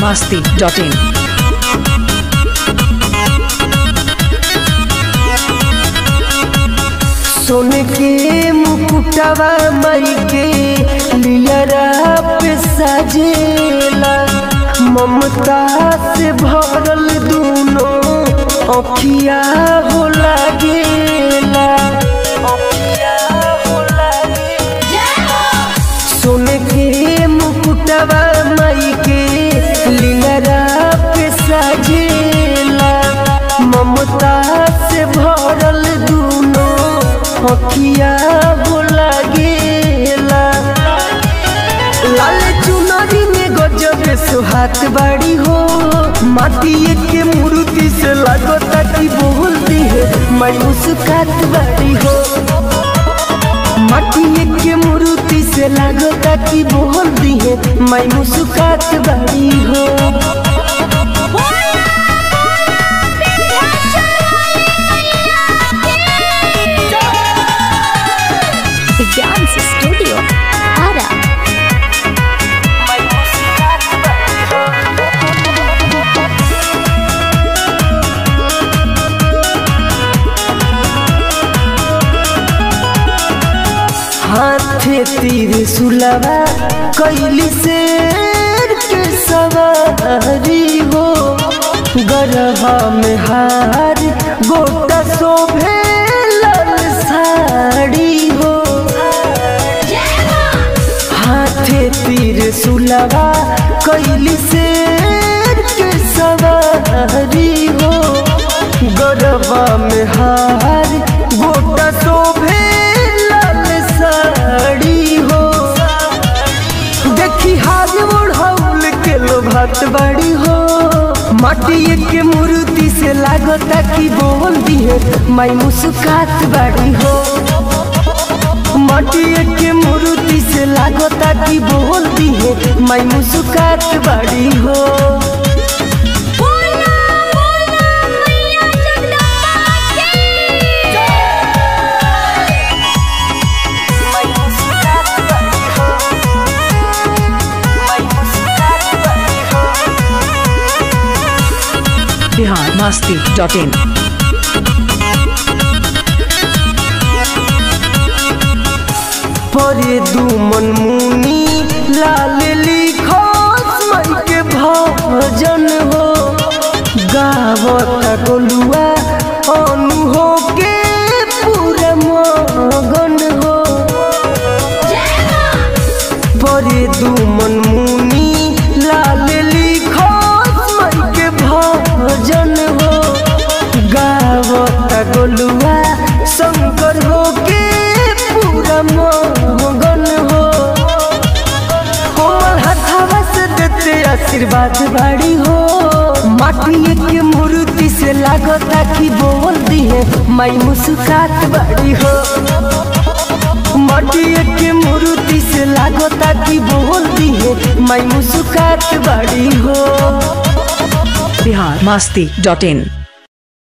masti.in. सोन के मुकुटवा मई के लियरा पे सजेला ममता से भरल दूनो अखिया हो लागेला अखिया हो लागेला सोन के मुकुटवा मई के लियरा पे सजेला ममता से भरल दूनो अखिया हो लागेला लाल चुनरी में गजब सुहात बाड़ी हो माटी के मूर्ति से लगता कि बोलती है मैं मुस्कात बाड़ी हो माटी के मूर्ति से लगता कि बोलती है मैं मुस्कात बाड़ी हो The Dance Studio. Ara. हाथे तीर सुलवा कैली शेर के सवारी हो गरबा में हार गोटा शोभे लाल साड़ी हो हाथे तीर सुलवा कैली शेर के सवारी हो गरबा में हार गोटा शोभे लाल साड़ी हो देखी हाथ ओढ़ौल के लोभत बड़ी हो माटी के मूर्ति से लागता कि बोल दिए माई मुस्कात बड़ी हो माटी के मूर्ति से लागता कि बोल दिए माई मुस्कात बड़ी हो Bihar masti.in. परे दू मन मुनी लाल लिखो मन के भजन हो गावत गोलुआ अनु हो के पूरा मगन हो परे दू मन मुनी लाल लिखो मन के भजन हो गावत गोलुआ शंकर हो के पूरा मगन हो कोमल हथवा से देते आशीर्वाद बाड़ी हो माटी के मूर्ति से लागता कि बोल दिए माई मुस्कात बाड़ी हो माटी के मूर्ति से लागता कि बोल दिए माई मुस्कात बाड़ी हो Bihar masti.in.